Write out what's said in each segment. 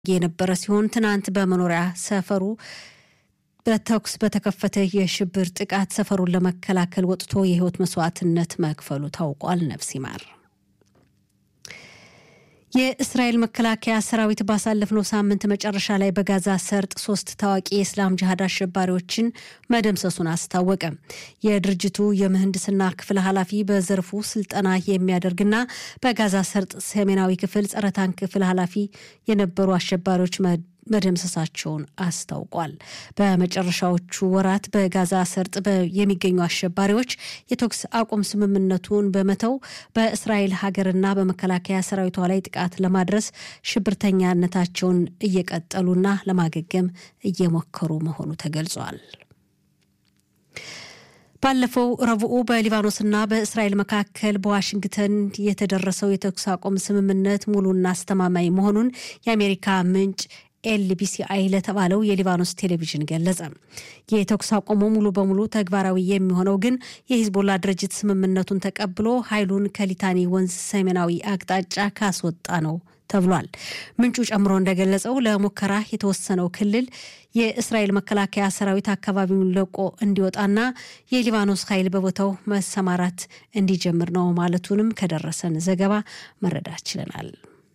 የነበረ ሲሆን ትናንት በመኖሪያ ሰፈሩ በተኩስ በተከፈተ የሽብር ጥቃት ሰፈሩን ለመከላከል ወጥቶ የህይወት መስዋዕትነት መክፈሉ ታውቋል። ነፍስ ይማር። የእስራኤል መከላከያ ሰራዊት ባሳለፍነው ሳምንት መጨረሻ ላይ በጋዛ ሰርጥ ሶስት ታዋቂ የእስላም ጅሃድ አሸባሪዎችን መደምሰሱን አስታወቀ። የድርጅቱ የምህንድስና ክፍል ኃላፊ በዘርፉ ስልጠና የሚያደርግና በጋዛ ሰርጥ ሰሜናዊ ክፍል ጸረ ታንክ ክፍል ኃላፊ የነበሩ አሸባሪዎች መደምሰሳቸውን አስታውቋል። በመጨረሻዎቹ ወራት በጋዛ ሰርጥ የሚገኙ አሸባሪዎች የተኩስ አቁም ስምምነቱን በመተው በእስራኤል ሀገርና በመከላከያ ሰራዊቷ ላይ ጥቃት ለማድረስ ሽብርተኛነታቸውን እየቀጠሉና ለማገገም እየሞከሩ መሆኑ ተገልጿል። ባለፈው ረቡዕ በሊባኖስና በእስራኤል መካከል በዋሽንግተን የተደረሰው የተኩስ አቁም ስምምነት ሙሉና አስተማማኝ መሆኑን የአሜሪካ ምንጭ ኤልቢሲአይ ለተባለው የሊባኖስ ቴሌቪዥን ገለጸ። የተኩስ አቁሙ ሙሉ በሙሉ ተግባራዊ የሚሆነው ግን የሂዝቦላ ድርጅት ስምምነቱን ተቀብሎ ኃይሉን ከሊታኒ ወንዝ ሰሜናዊ አቅጣጫ ካስወጣ ነው ተብሏል። ምንጩ ጨምሮ እንደገለጸው ለሙከራ የተወሰነው ክልል የእስራኤል መከላከያ ሰራዊት አካባቢውን ለቆ እንዲወጣና የሊባኖስ ኃይል በቦታው መሰማራት እንዲጀምር ነው ማለቱንም ከደረሰን ዘገባ መረዳት ችለናል።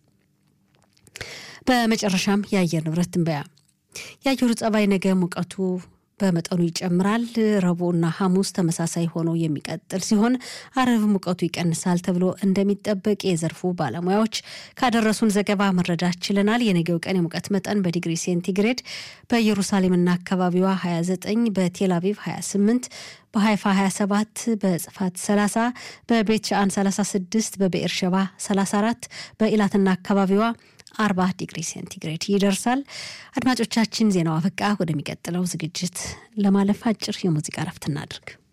በመጨረሻም የአየር ንብረት ትንበያ። የአየሩ ጸባይ ነገ ሙቀቱ በመጠኑ ይጨምራል። ረቡዕና ሐሙስ ተመሳሳይ ሆኖ የሚቀጥል ሲሆን አርብ ሙቀቱ ይቀንሳል ተብሎ እንደሚጠበቅ የዘርፉ ባለሙያዎች ካደረሱን ዘገባ መረዳት ችለናል። የነገው ቀን የሙቀት መጠን በዲግሪ ሴንቲግሬድ በኢየሩሳሌምና አካባቢዋ 29፣ በቴል አቪቭ 28 በሀይፋ 27 በጽፋት 30 በቤት ሻአን 36 በብኤር ሸባ 34 በኢላትና አካባቢዋ አርባ ዲግሪ ሴንቲግሬድ ይደርሳል። አድማጮቻችን ዜናው አበቃ። ወደሚቀጥለው ዝግጅት ለማለፍ አጭር የሙዚቃ ረፍት እናድርግ።